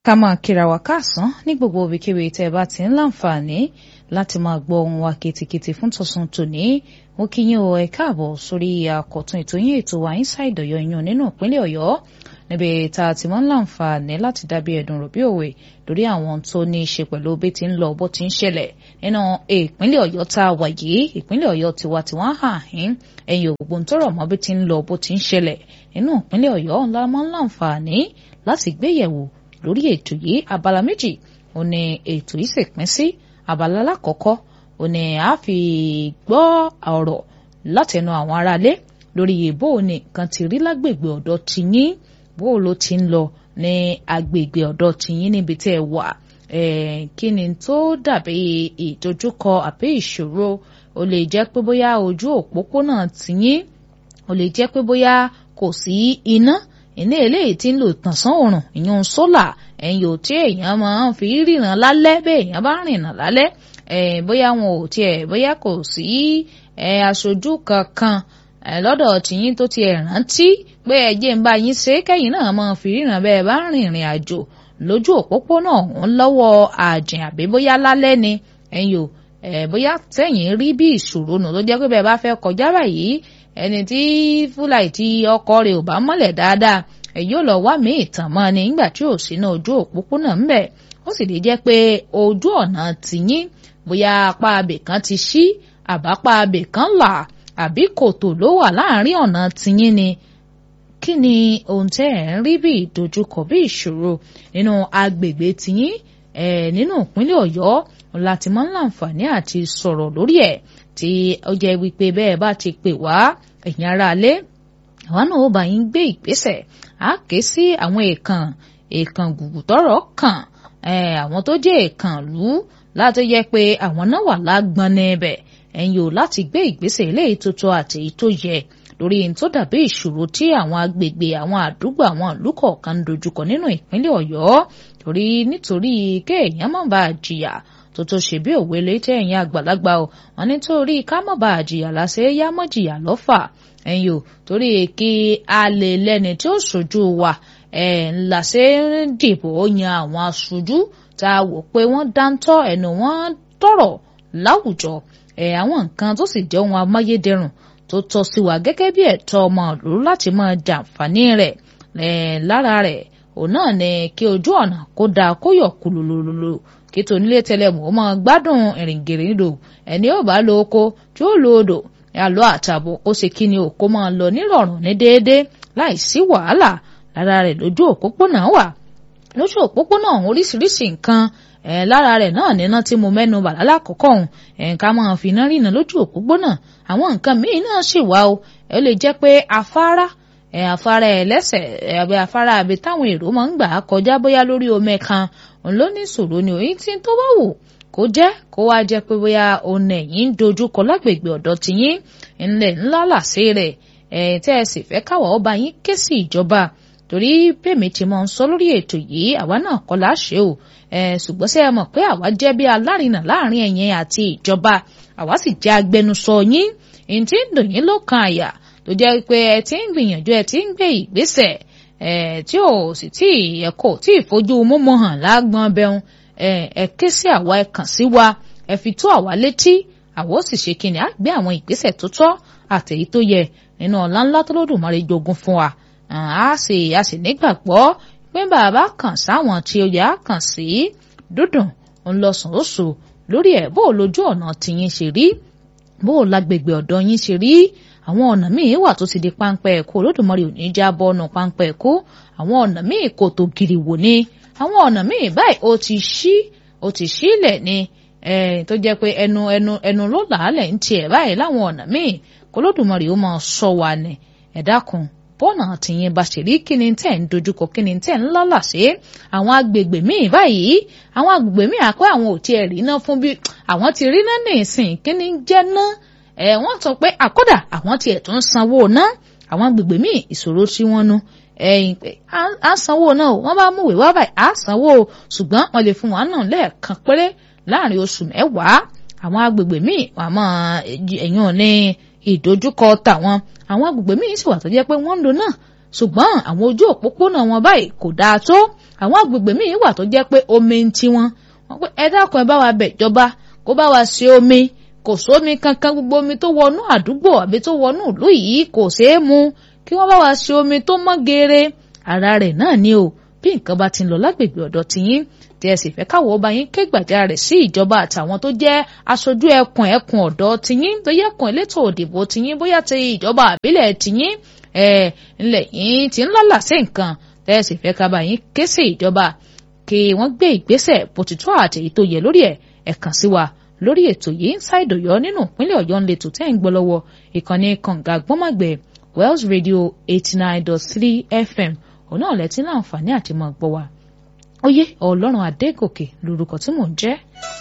ká máa kíra wa káàsán ní gbogbo ibikíbi tẹ́ ẹ bá ti ń láǹfààní láti máa gbọ́ ohun wa kìtìkìtì fún tọ̀sán tòní mo kí yín o ẹ káàbọ̀ sórí àkọ́tún ètò yín ètò wa inside ọ̀yọ́ yín nínú ìpínlẹ̀ ọ̀yọ́ níbi tá a ti máa ń láǹfààní láti dábí ẹ̀dùn rò bí òwe lórí àwọn tó ní í ṣe pẹ̀lú bí ti ń lọ bó ti ń ṣẹlẹ̀ nínú ìpínlẹ̀ ọ̀yọ́ tá a wà yìí ìpínlẹ̀ ọ̀yọ́ tiwa tiwa hàn hín ẹ̀yìn ògbó ń tọrọ mọ́ bí ti ń lọ bó ti ń ṣẹlẹ̀ nínú ìpínlẹ̀ ọ̀yọ́ ńlá máa ń láǹfààní láti gbéyẹ̀wò lórí ètò yìí abala méjì ó ní ètò yìí sì pín sí abala alákọ̀ọ́kọ́ ó ní a fi gbọ́ ọ̀rọ̀ látẹnu àwọn aráalé lórí bó o ní nǹkan ti rí lágbègbè ọ̀dọ̀ tiyín bó o ló ti ń lọ ní agbègbè ọ̀dọ̀ tiyín níbi tẹ́ ẹ wà kí ni tó dàbí ìdojúkọ àbí ìṣòro ó lè jẹ́ pé bóyá ojú òpópónà tiyín ó lè jẹ́ pé bóyá kò sí iná iná eléyìí tí ń lò tànsán òrùn ìyún sólà ẹ̀yìn ò tí èèyàn máa ń fi ríran lálẹ́ bẹ́ẹ̀ èèyàn bá rìnà lálẹ́ bóyá wọn ò tiẹ̀ bóyá kò sí aṣojú kankan lọ́dọ̀ tìyín tó tiẹ̀ rántí pé ẹjẹ́ ń bá yín ṣe kẹ́yìn náà máa fi ríran bẹ́ẹ̀ bá rìnrìn àjò lójú òpópónà ọ̀hún lọ́wọ́ àjìn àbí bóyá lálẹ́ ni ẹ̀yìn ò bóyá tẹ̀yìn rí bí ìṣòro nù tó jẹ́ pé bẹ́ẹ̀ bá fẹ́ kọjá báyìí ẹni tí fúláì tí ọkọ rẹ̀ ò bá mọ́lẹ̀ dáadáa ẹ yóò lọ wá mí ìtàn mọ́ ni nígbà tí ò sínú ojú òpópónà ń bẹ̀ ó sì lè jẹ́ pé ojú ọ̀nà tìyín bóyá apá abè kan ti ṣí àbápá abè kan là àbí kòtò ló wà láàrin ọ̀nà tìyín ni kí ni ohun tẹ́ ẹ̀ ń rí bí ìdojúkọ bí ìṣòro nínú agbègbè tìyín ẹ̀ nínú ìpínlẹ̀ ọ̀yọ́ láti máa ń láǹfààní àti sọ̀rọ̀ lórí ẹ̀ tí ó jẹ́ wípé bẹ́ẹ̀ bá ti pè wá ẹ̀yin aráalé àwọn náà ó bá yín gbé ìgbésẹ̀ á ké sí àwọn èèkàn èèkàn gùgù tọ́rọ̀ kàn àwọn tó jẹ́ èèkàn lù láti yẹ pé àwọn náà wà lágbọn níbẹ̀ ẹ̀yin ò láti gbé ìgbésẹ̀ eléyìí tó tọ́ àti èyí tó yẹ lórí ohun tó dàbí ìṣòro tí àwọn agbègbè àwọn àdúgbò àwọn ìlú kọ̀ọ̀kan ń dojúkọ nínú ìpínlẹ̀ ọ̀yọ́ torí nítorí kéèyàn má bàa jìyà tó tó ṣe bí òwe létí ẹ̀yìn àgbàlagbà o wọn nítorí ká má bàa jìyà láṣẹ yá mọ́ jìyà lọ́fà ẹ̀yin o torí kí a lè lẹ́ni tí ó ṣojú wa ẹ̀ ńlá ṣe ń dìbò yan àwọn aṣojú tá a wò pé wọ́n dáńtọ́ ẹnu wọn tọ̀rọ̀ láwùjọ ẹ̀ àwọn nǹkan tó sì jẹ́ ohun amáyédẹrùn tó tọ́ sí wa gẹ́gẹ́ bí ẹ̀tọ́ ọmọ ìlú láti máa jàǹfààní rẹ̀ ẹ̀ lára rẹ̀ òun náà ni kí ojú ọ̀nà kó dáa kó yọ̀ kúlúlúlú kí tonílé tẹlẹmù ó máa gbádùn ìrìngèrindò ẹni ó bá lo oko tí ó lo odò àlọ́ àtàbọ̀ ó ṣe kí ni òkó máa lọ nírọ̀rùn ní déédéé láì sí wàhálà lára rẹ̀ lójú òpópónà wà lójú òpópónà oríṣiríṣi nǹkan ẹ̀ lára rẹ̀ náà níná tí mo mẹ́nu bà lálákọ̀ọ́kọ́ ọ̀hún ẹ̀ǹká máa fi iná rìnà lójú òpópónà àwọn nǹkan míì náà sì wà o ẹ lè jẹ́ pé afárá ẹ̀ afárá ẹlẹ́sẹ̀ àbí afárá àbí táwọn èrò máa ń gbà kọjá bóyá lórí omi kan òun ló ní ìṣòro ni òyìn tí tó bá wù kó jẹ́ kó wá jẹ́ pé bóyá òun ẹ̀yìn ń dojúkọ lágbègbè ọ̀dọ̀ tiyín ńlẹ̀ ńlá làṣẹ rẹ̀ ẹ̀ tẹ́ ẹ sì fẹ́ káwọ̀ ọba yín ké sí ìjọba torí bẹ́ẹ̀mi ti máa ń sọ lórí ètò yìí àwa náà kọ́ láṣẹ o ẹ̀ ṣùgbọ́n ṣé ẹ mọ̀ pé àwa jẹ́ bí alárinà láàrin ẹ̀yin àti ìjọba àwa sì jẹ́ agbẹnusọ yín èyí tí ń dùn yín ló kan àyà tó jẹ́ pé ẹ ti ń gbìyànjú ẹ ti ń gbé ìgbésẹ̀ ẹ̀ tí ò sì tí ẹ kò tí ì fojú múmu hàn lágbọ́n bẹ́hùn ẹ ké sí àwa ẹ kàn sí wa ẹ fi tó àwa létí àwa ó sì ṣe kíni á gbé àwọn ìgbésẹ̀ tó tọ́ àtèyí tó yẹ nínú ọ̀la ńlá tó lódùmarè jogún fún wa a sì a sì nígbàgbọ́ pé bàbá kàn sáwọn tí ó yẹ á kàn sí dúdùn ńlọsàn oṣù lórí ẹ̀ bó lójú ọ̀nà tìyín ṣe rí bó lágbègbè ọ̀dọ̀ yín ṣe rí àwọn ọ̀nà míì wà tó ti di páńpẹ́ ẹ̀kọ́ olódùmarè ò ní já bọ́ọ̀nù páńpẹ́ ẹ̀kọ́ àwọn ọ̀nà míì kò tó gìrì wò ni àwọn ọ̀nà míì báyìí ó ti ṣí ó ti ṣílẹ̀ ni tó jẹ́ pé ẹnu ẹnu ẹnu ló làálẹ̀ ń tiẹ̀ báyìí láwọn ọ̀nà míì kó lódùmarè ó máa sọ wa ni ẹ dákun bọ́ọ̀nà tìyẹn bá ṣe rí kí ni tẹ̀ ń dojúkọ kí ni tẹ̀ ń lálà sí àwọn agbègbè míì báyìí àwọn agbègbè míì àpẹ́ àwọn ò tiẹ̀ rí náà fún bí àwọn ti rí náà ní ìsìn kí ni jẹ́ náà ẹ̀ wọ́n sọ pé àkọ́dà àwọn tiẹ̀ tún sanwó náà àwọn agbègbè míì ìṣòro tí wọ́n nu ẹ̀yìn pé à sanwó náà wọ́n bá mú ìwé wá báyìí à sanwó ṣùgbọ́n wọ́n lè fún wa náà lẹ́ẹ̀kan péré láàrin oṣù mẹ́wàá àwọn agbègbè míì àmọ́ ẹ̀yìn ò ní ìdojúkọ tàwọn àwọn agbègbè míì sì wà tó jẹ́ pé wọ́n ń lò náà ṣùgbọ́n àwọn ojú òpópónà wọn báyìí kò dáa tó àwọn agbègbè míì wà tó jẹ́ pé omi ń ti wọn wọ́n pé ẹ dákun ẹ bá wa bẹ̀ ìjọba kó bá wa ṣe omi kò sómi kankan gbogbo omi tó wọnú àdúgbò àbí tó wọnú ìlú yìí kò ṣeé mu kí wọ́n bá wa ṣe omi tó mọ́ geere ara rẹ̀ náà ni o bí nǹkan bá ti ń lọ lágbègbè ọ̀dọ̀ tiyín tí ẹ sì fẹ́ káwọ́ ọba yín ké gbàjarè sí ìjọba àtàwọn tó jẹ́ aṣojú ẹkùn ẹkùn ọ̀dọ̀ tiyín tó yẹ ẹkùn elétò òdìbò tiyín bóyá ti ìjọba àbílẹ̀ tiyín ẹ ńlẹ̀ yín ti ń lálà sí nǹkan tẹ́ ẹ sì fẹ́ kábà yín ké sí ìjọba kí wọ́n gbé ìgbésẹ̀ bó ti tó àti èyí tó yẹ lórí ẹ̀ ẹ̀ kàn sí wa lórí ètò yìí Inside Ọ̀yọ́ nínú ìpínlẹ̀ Ọ̀yọ́ ńlẹ̀ tó tẹ́ ń gbọ́ lọ́wọ́ ìkànnì kànga gbọ́mọ̀gbẹ̀ Wells Radio eighty nine dot three FM òun náà lẹ́tí láǹfààní àti mọ̀ gbọ́ wa. Oyè Ọlọ́run Adégòkè lórúkọ tí mò ń jẹ́.